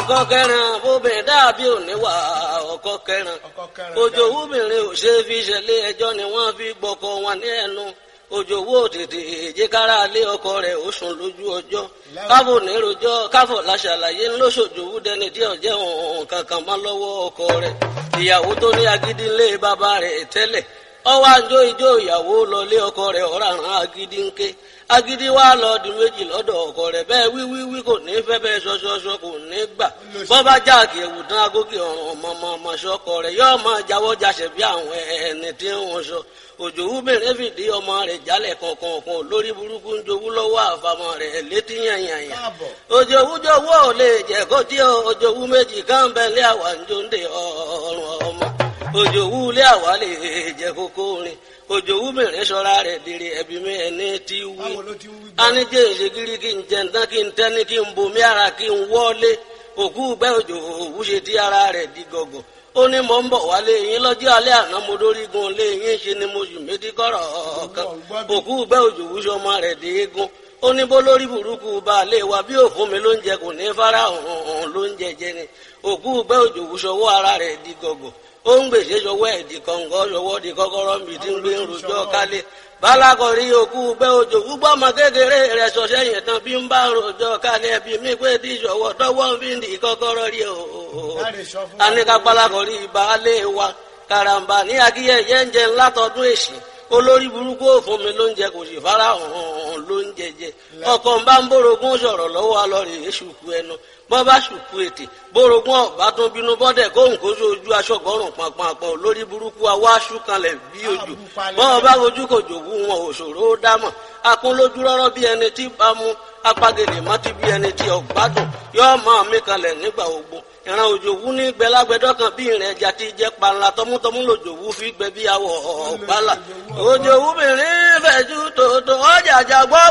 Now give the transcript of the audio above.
ọkọ kẹrin bóbìnrin dàbí òníwà ọkọ kẹrin òjò wúbìnrin ò ṣe fi ṣẹlẹ̀ ẹjọ́ ni wọ́n fi gbọ́kọ wọn ní ẹnu òjò wó tètè èjìkára lé ọkọ rẹ̀ ó sùn lójú ọjọ́ káfò nírojọ́ káfò láṣàlàyé ńlọṣọjòwú dẹni tí ọjẹ òun kankan mọ́ lọ́wọ́ ọkọ rẹ̀ ìyàwó tó ní agídí ńlé bàbá rẹ̀ tẹ́lẹ̀ ọwọ́ àjọ ìjọ ìyàwó lọlé ọkọ rẹ̀ ọ̀ràn agídí ńké agídí wa lọ di méjì lọ́dọ̀ ọkọ rẹ̀ bẹ́ẹ̀ wíwíwí kò ní fẹ́ bẹ́ẹ̀ ṣọṣọṣọ kò ní gbà bọ́bá jáàkì ẹ̀wù tán agókè ọ̀rùn ọmọ ọmọ ṣọkọ rẹ̀ yóò máa jáwọ́ jáṣẹ̀ bí àwọn ẹni tí wọ́n sọ òjò wúbẹ̀rẹ̀ fìdí ọmọ rẹ̀ jálẹ̀ kọ̀ọ̀kan lórí burúkú ń jowú lọ́wọ́ àfàmọ́ rẹ̀ létí yànyànyà òjò wújọwọ́ ò lè jẹ́ kó tí òjò wú méjì kan bẹ́ẹ̀ lé àwa ń jó ń de ọ̀rùn ọmọ òjò wú lé àwa lè jẹ́ kókó rin òjò wú mìíràn sọ́ra rẹ̀ dèrè ẹ̀bí mi ẹni tí wí anijẹ́ ìṣègìrì kí n jẹ ǹtán kí n tẹ́ni kí n bomi ara kí n wọ́lé òkú gbẹ́ òjò òwú ṣe tí ara rẹ̀ di gọ̀gọ̀ ó ní mò ń bọ̀ wálé yín lọ́jọ́ alẹ́ àná mo dórí gun lé yín ṣe ni mo sì méjì kọ́rọ̀ kan òkú gbẹ́ òjò òwú ṣọmọ rẹ̀ dé egun ó ní bó lórí burúkú baálé wa bí òfun mi ló ń jẹ kò ní fara hàn ló ń jẹjẹ ni òkú gbẹ́ òjò òwú ṣọwọ́ ara rẹ̀ di gọ̀gọ̀ ó ń gbèsè ṣọwọ́ ẹ̀ di kọ̀ǹgọ́ ṣọwọ́ di kọ́kọ́rọ́ mi tí ń gbé ń rojọ́ kálé balakọ̀rí òkú bẹ́ òjò gbúgbọ́ ọmọ kékeré rẹ̀ sọ̀ṣẹ́ yẹn tán bí ń bá rojọ́ kálẹ̀ bí mi pé tí ìṣọ̀wọ́ tọwọ́ fi ń di kọ́kọ́rọ́ rí o. aníkà balakọ̀rí baálé wa karamba ní akíyẹyẹ ń jẹ ńlá tọdún èsì olórí burúkú òfun mi ló ń jẹ kò sì fara hàn ló ń jẹjẹ ọkọ ń bá ń bórogún sọ̀rọ̀ lọ́wọ́ alọrẹ èṣùkú ẹnu bọ́ bá ṣùkú ètè bórogún ọ̀bá tó bínú bọ́dẹ̀ kóhùn kó sójú aṣọ́gọ́rùn pàpàpọ̀ lórí burúkú awọ́ aṣúkanlẹ̀ bí ojú bọ́ bá ojú kò jòwú wọn òṣòro ó dámọ̀ akún lójú rọ́rọ́ bí ẹni tí bá mú apagèlè mọ́tí bí ẹni tí ọ̀gbádùn yóò máa mí kanlẹ̀ nígbà ogun ìran òjòwú ní gbẹlágbẹdọ kan bí ìrìn ẹja ti jẹ panla tọmútọmú lòjòwú fi gbẹ bí awọ ọgbàlà òjòwú mìíràn fẹjú tòótọ́ ọjà àjàgbọ́